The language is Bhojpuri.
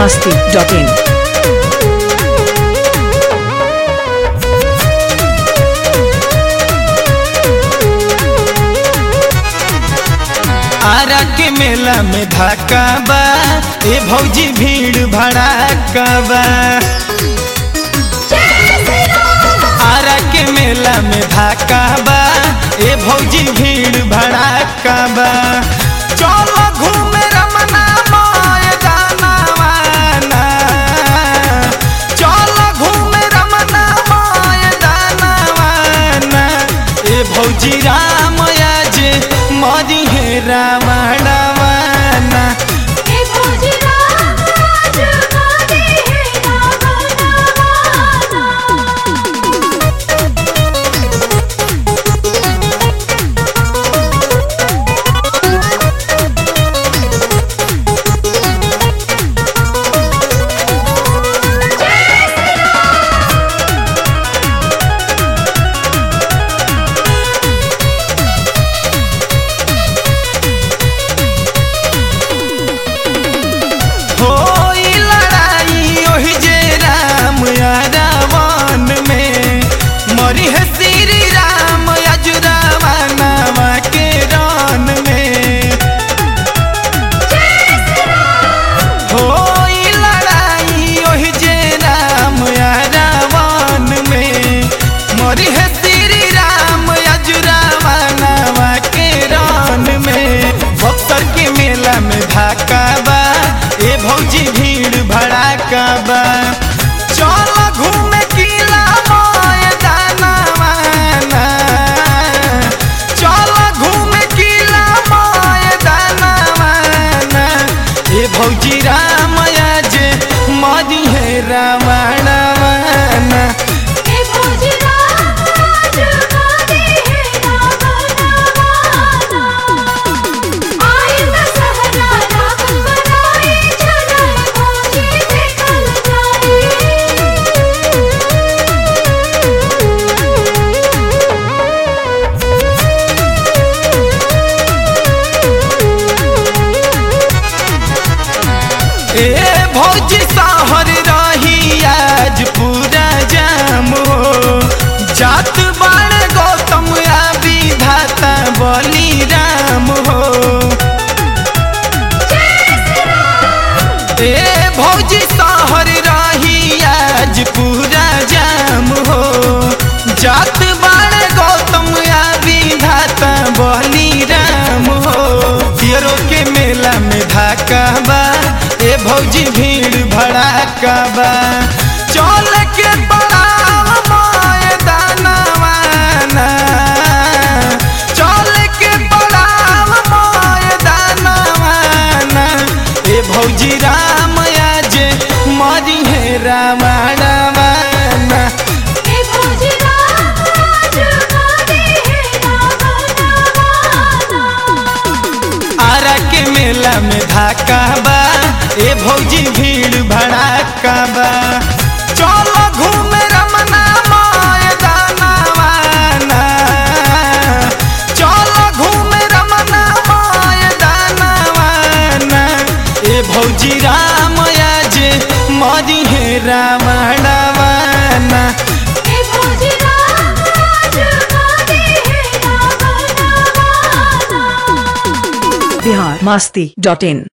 masti.in. आरा के मेला में धक्का बा ए भौजी भीड़ भड़ाका बा आरा के मेला में धक्का बा ए भौजी भीड़ भड़ाका बा चलो घूमे रमना माय दानवाना चलो घूमे रमना माय दानवाना ए भौजी राम आज मरी हे रावणवाना हे भोजी राम राज गादी है रावणवाना होई लड़ाई ओहि जे राम या रावण में मरी है श्री राम अजुरावनवा के रन में होई लड़ाई ओहि जे राम या रावण में मरी है श्री राम अजुरावनवा के रन में बक्सर के मेला में धाका बा ए भौजी भीड़ भड़ाका बा चल घूमे किला माय दानवाना चल घूमे किला माय दानवाना ए भौजी राम आज मरी है रावणवाना हे भोजी राम राज गादी है रावणवाना आई दशहरा रावण बनाई चलन भोजी देखल ए भौजी सहर रही आज पूरा जाम हो जात बाण गौतम आ विधाता बली राम हो ए भौजी सहर रही आज पूरा जाम हो जात बाण गौतम आ विधाता बली राम हो तियरो के मेला में धाका बा ए भौजी भीड़ भड़ाका बा चल के पड़ाव माय दानवाना चल के पड़ाव माय दानवाना ए भौजी राम आज मरी है रावणवाना हे भोजी राम राज गादी है रावणवाना आरा के मेला में धाका बा ए भौजी भीड़ भड़ाका बा चलो घूमे रमना माय दानवाना चलो घूमे रमना माय दानवाना ए भौजी राम आज मरी है रावणवाना हे भोजी राम राज गादी है रावणवाना Bihar masti.in.